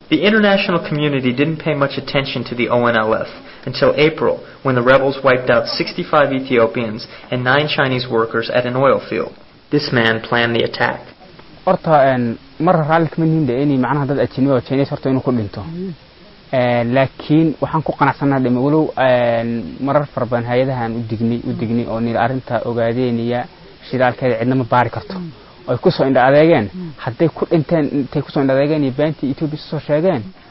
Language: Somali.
The international community didn't pay much attention to the ONLF until April when the rebels wiped out 65 Ethiopians and 9 Chinese workers at an oil field. This man planned the attack. horta mar raalli kama nihin de inay macnaha dad ajnabi oo Chinese horta inuu ku dhinto laakiin waxaan ku qanacsanaa dhima walow marar fara badan hay-adahan u dignay u dignay oo nil arrinta ogaadeynaya shidaalkeeda cidna ma baari karto ay kusoo indha adeegeen hadday ku dhinteen intay kusoo indha adeegeen iyo beentii Ethiopia soo sheegeen